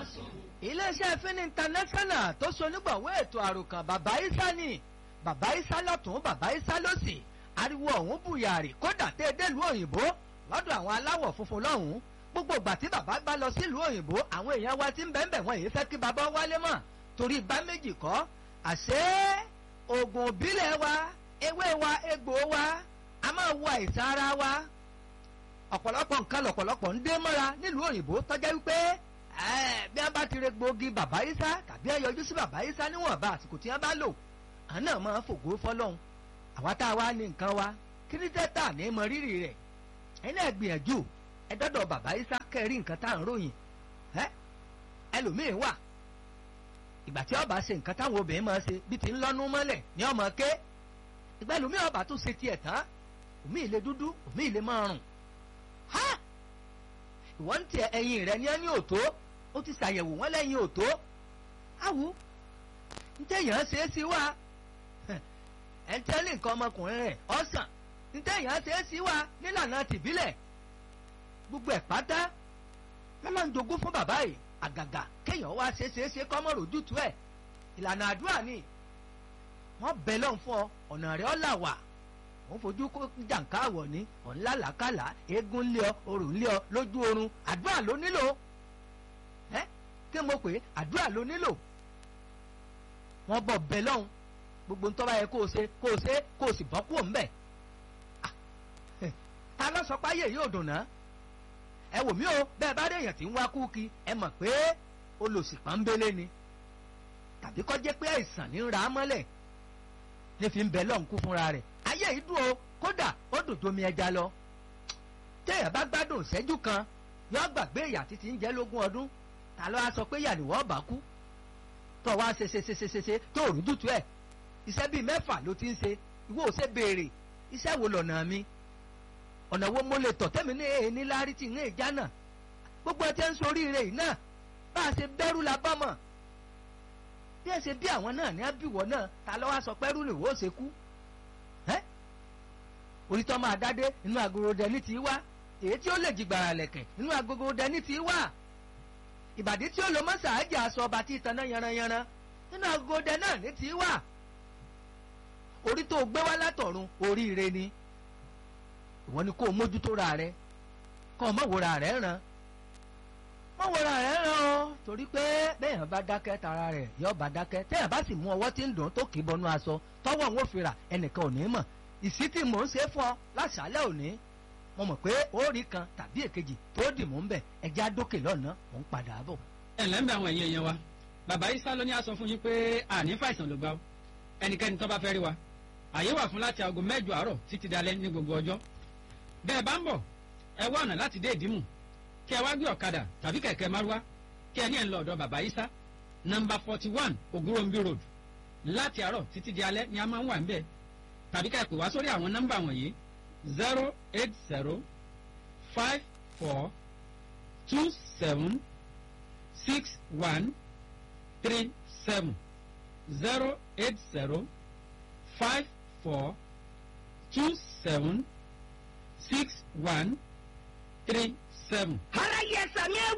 iléeṣẹ́ fin international tó sonígbọ̀wé ètò àròkàn bàbá isa ni bàbá isa lọ́tún bàbá isa lọ́sì ariwo ọ̀hún bùyàrì kódà tẹ́ délùú òyìnbó lọ́dọ̀ àwọn aláwọ̀ funfun lọ́hùn-ún gbogbo ìgbà tí bàbá gbá lọ sílùú òyìnbó àwọn èèyàn wa ti ń bẹ́ẹ̀ bẹ́ẹ̀ wọ́n yìí fẹ́ kí bàbá wálé mọ́ torí bá méjì kọ́ àṣé oògùn òbílẹ̀ wa ewé wa egbò wa a máa wo àìsàn ara wa ọ̀pọ̀lọpọ̀ nǹkan lọ̀pọ̀lọpọ̀ ń dé mọ́ra nílùú òyìnbó tọ́já wípé bí wọ́n bá ti re gbòógì bàbá isa tàbí ẹ yọjú sí bàbá isa níwọ̀nba àsìkò tí wọ́n bá lò àwọn náà máa fògo fọlọ́hún àwa tá a wá ní nǹkan wa kí ní tẹ́tà ní mọ rírì rẹ̀ ẹ̀yin náà gbìyànjú ẹ dọ́dọ̀ bàbá isa kẹrí nǹkan tá à ń ròyìn ẹlòmíín wà ìgbà tí ọba ṣe nǹkan táwọn obìnrin máa ṣe bí ti ń lọ́nú mọ́lẹ̀ ní ọmọ ké ìgbà ẹlòmíín ọba tún ṣe tiẹ̀ tán òmí ìle dúdú òmí ìle máa rùn ha ìwọ́n ti ẹyin rẹ ní ẹni òtó ó ti ṣàyẹ̀wò wọn lẹ́yìn òtó awu ntẹ̀yàn ṣe é sí wa ẹ̀ ń tẹ́lẹ̀ nǹkan ọmọkùnrin rẹ̀ ọ̀sán ntẹ̀yàn ṣe é sí wa nílànà tìbílẹ̀ gbogbo ẹ̀ pátá lọ́lọ́njogún fún bàbá yìí àgàgà kéèyàn wá ṣe ṣe ṣe kọ́mọ́ rojútu ẹ̀ ìlànà àdúrà ni wọ́n bẹ̀ lọ́n fún ọ ọ̀nà rẹ̀ ọ́ là wà wọ́n fojú kó jàǹká àwọ̀ ní ọ̀nlá làkàlà eégún lé ọ orò lé ọ lójú oorun àdúrà ló nílò ẹ kí mo pè é àdúrà ló nílò wọ́n bọ̀ bẹ̀ lọ́hùn gbogbo ntọ́ bá yẹ kó o ṣe kó o ṣe kó o sì bọ́ kúrò ńbẹ̀ ta ló sọ páyé yóò dùn náà ẹ wò mí o bẹ́ẹ̀ bá dé èèyàn tí ń wá kúkí ẹ mọ̀ pé olòṣì pọ́nbélé ni tàbí kọ́ jẹ́ pé àìsàn ní ra mọ́lẹ̀ ní fi ń bẹ lọ́nkú fúnra rẹ̀ ayé yìí dùn o kódà ó dùn tómi ẹja lọ téèyàn bá gbádùn ìṣẹ́jú kan yóò gbàgbé ìyà títí ń jẹ́ lógún ọdún ta ló wá sọ pé yàní wọ́n bá kú tó wá ṣe ṣe ṣe ṣe ṣe ṣe tó rú dùtú ẹ̀ iṣẹ́ bíi mẹ́fà ló ti ń ṣe ìwọ ò ṣe béèrè iṣẹ́ wo lọ̀nà mi ọ̀nà wo mo lè tọ̀ tẹ́mi ní èyí ní lárí tí ní ìjà náà gbogbo ẹ tẹ́ ń sọ oríire yìí náà bá a ṣe bẹ́rù la bá mọ̀ bí ẹ ṣe bí àwọn náà ní àbíwọ̀ náà ta ló wá sọ pẹ́rù lè wó ṣe kú orítọ́ máa dádé inú agolo dẹni tí wá èyí tí ó lè jìgbàrà lẹ̀kẹ̀ inú agogo dẹni tí wá ìbàdí tí ó lọ mọ́sà ájà aṣọ ọba tí ìtaná yanranyanran inú agogo dẹ náà ní tí wá orí tó gbé wá látọ̀run oríire ni ìwọ ni kó o mójútó ra rẹ kó o mọ̀ wòra rẹ ràn mọ̀ wòra rẹ ràn o torí pé bẹ́ẹ̀yàn bá dákẹ́ tara rẹ̀ yọ bá dákẹ́ tẹ́yàn bá sì mú ọwọ́ tí ń dùn tó kì í bọnú aṣọ tọ́wọ́ òun ò fi rà ẹnìkan ò ní mọ̀ ìsí tí mò ń ṣe fún ọ láṣálẹ́ òní mo mọ̀ pé ó rí kan tàbí èkejì tó dì mò ń bẹ̀ ẹjẹ́ àdókè lọ́nà mò ń padà bọ̀. ẹ ǹlẹ́ ń bẹ àwọn ẹ̀yìn ẹ̀yẹn wa bàbá isa ló ní a sọ fún yín pé àní fàìsàn ló gbà ó ẹnikẹ́ni tó bá fẹ́ rí wa àyè wà fún láti aago mẹ́jọ àárọ̀ títí dalẹ́ ní gbogbo ọjọ́ bẹ́ẹ̀ bá ń bọ̀ ẹ wá ọ̀nà láti dé ìdímù kí ẹ wá gbé ọ̀kadà tàbí kẹ̀kẹ́ márúwá kí ẹ ní ẹ̀ ń lọ ọ̀dọ̀ bàbá isa nọmba forty one ogurombi road láti àárọ̀ títí di alẹ́ ni a máa ń wà ń bẹ́ẹ̀ tàbí ká ẹ pè wá sórí àwọn nọ́mbà wọ̀nyí zero eight zero five four two seven six one three seven zero eight zero five four two seven six one three seven. ara yẹ sàmì ẹ